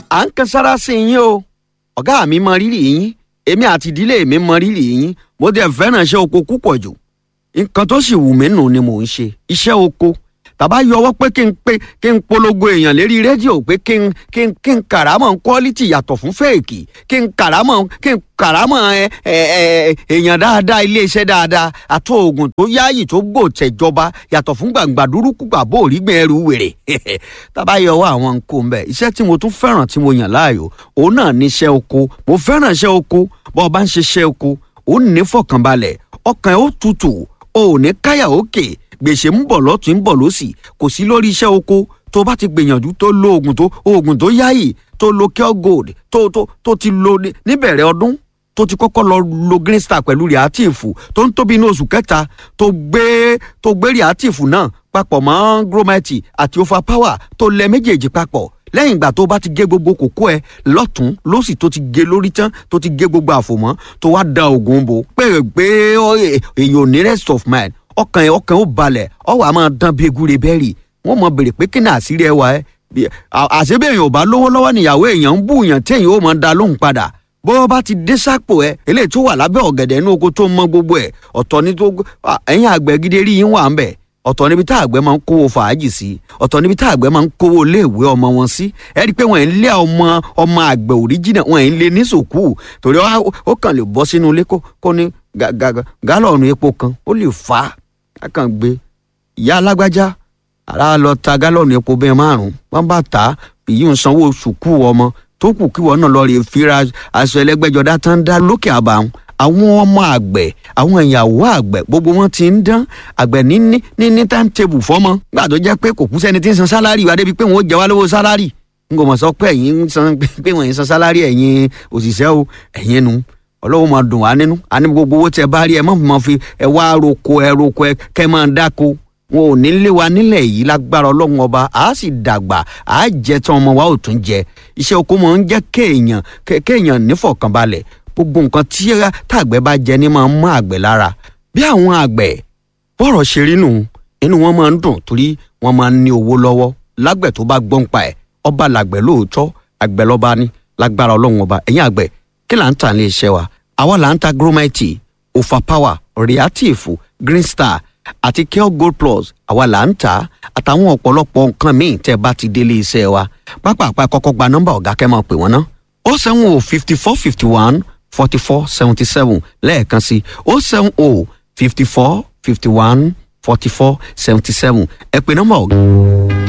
à ń kan sára sí yín o ọ̀gá mi mọ rírì yín èmi àti ìdílé mi mọ rírì yín mo dẹ̀ fẹ́ràn iṣẹ́ oko púpọ̀ jù nǹkan tó sì wù mí nù ni mò ń ṣe iṣẹ́ oko tàbá yọwọ́ pé kí n pé kí n polongo èèyàn lérí rédíò pé kí n kí n kí n kàrámọ̀ quality yàtọ̀ fún fèèkì kí n kàrámọ̀ kí n kàrámọ̀ ẹ ẹ ẹ èèyàn dáadáa iléeṣẹ́ dáadáa àti oògùn tó yáàyè tó gbò tẹ̀jọba yàtọ̀ fún gbàǹgbà dúrúkú gbàbó òrígbìn ẹrù wèrè tàbá yọwọ́ àwọn nǹkan mbẹ iṣẹ́ tí mo tún fẹ́ràn tí mo yàn láàyò òun náà ní iṣẹ́ oko mo fẹ́ràn iṣẹ́ oko bọ́ ọ bá ń ṣe iṣẹ́ oko ó ní fọkànbalẹ̀ ọkàn ẹ̀ ó tutù ó ní káyà òkè gbèsè ń bọ̀ lọ́tún ń bọ̀ lọ́sì kò sí lórí iṣẹ́ oko tó bá ti gbìyànjú tó lo oògùn tó oògùn tó yáyì tó lo cure gold tó tó tó ti lo níbẹ̀rẹ̀ ọdún tó ti kọ́kọ́ lọ lo green star pẹ̀lú reactive tó ń tóbi ní oṣù kẹta tó gbé tó gbé reactive náà papọ̀ mọ́ gromite àti overpower tó lẹ méjèèjì papọ̀ lẹ́yìn ìgbà tó bá ti gé gbogbo kókó ẹ lọ́tún lọ́sì tó ti gé lórí tán tó ti gé gbogbo àfòmọ́ tó wá da oògùn bò pé pé èèyàn ò ní rest of mind ọkàn ẹ ọkàn ó balẹ̀ ọwọ́ a máa dán bí egúre bẹ́ẹ̀rì wọ́n mọ bèrè pé kí ni àṣírí ẹ wà ẹ́ àṣebéèyàn ò bá lówó lọ́wọ́ níyàwó èèyàn ń bú èèyàn téèyàn ó máa da lóhùn padà bó bá ti dé sápò ẹ eléyìí tó wà lábẹ́ ọ̀gẹ̀dẹ̀ inú oko tó mọ gbogbo ẹ̀ ọ̀tọ̀ ní tó ẹ̀yìn àgbẹ̀ gidi rí yín wà ń bẹ̀ ọ̀tọ̀ níbi tá àgbẹ̀ máa ń kówó fàájì sí ọ̀tọ̀ níbi tá àgbẹ̀ máa ń kówó iléèwé ọmọ wọn sí ẹ rí i pé wọ́n ń lé ọmọ ọmọ àgbẹ̀ òríjìnà wọ́n ń lé ní sòkú torí ó kàn lè bọ́ sínú ilé kó ní gálọ̀nù epo kan ó lè fà á kàn gbé ìyá alágbájá ara lọ ta gálọ̀nù epo bẹ́ẹ̀ márùn-ún wọ́n bá tà á èyí ń sanwó sùkú ọmọ tó kù kí wọn náà lọ rè fira aṣọ ẹlẹ́gbẹ́jọdá tán dá lókè àbàwọn àwọn ọmọ àgbẹ̀ àwọn ìyàwó àgbẹ̀ gbogbo wọn ti ń dán àgbẹ̀ ní ní ní time table fọ́mọ gbà tó jẹ́ pé kò kú sẹ́ni tí ń san sálárì wa débi pé wọ́n ó jẹ wá lówó sálárì n kò mọ̀ sọ pé ẹ̀yin ń san pé wọ́n ń san sálárì ẹ̀yin òṣìṣẹ́ o ẹ̀yin nu ọlọ́wọ́ máa dùn wá nínú àní gbogbo owó tẹ bá rí ẹ má máa fi ẹ wá roko ẹ roko ẹ kẹ máa dáko wọn ò ní lé wa nílẹ̀ yìí lágbára ọlọ́run ọba àá sì dàgbà àá jẹ tán ọmọ wa ò tún jẹ iṣẹ́ oko máa ń jẹ́ kéèyàn kéèyàn nífọ̀kànbalẹ̀ gbogbo nǹkan tí tàgbẹ̀ bá jẹ ní máa ń mọ́ àgbẹ̀ lára bí àwọn àgbẹ̀ bọ́rọ̀ ṣe rí nù inú wọn máa ń dùn torí wọn máa ń ní owó lọ́wọ́ lágbẹ̀ tó bá gbọ́n pa ẹ̀ ọba làgbẹ̀ lóòótọ́ àgbẹ̀ lọ́ba ní lágbára ọlọ́run ọba ẹ̀yìn àgbẹ̀ kí là ń tà ní iṣẹ́ wa àwa là ń ta gromite overpower reactive green star àti cure gold plus àwa là ń tà àtàwọn ọ̀pọ̀lọpọ̀ nǹkan míì tẹ́ bá ti délé iṣẹ́ wa pápá kọ́kọ́ gba nọ́mbà ọ̀gá kẹ́ máa pè wọ́n ná ó sẹ́wọ̀n o fifty four fifty one forty four seventy seven lẹ́ẹ̀kan sí ó seven o fifty four fifty one forty four seventy seven ẹ pè nọ́mbà ọ̀gá.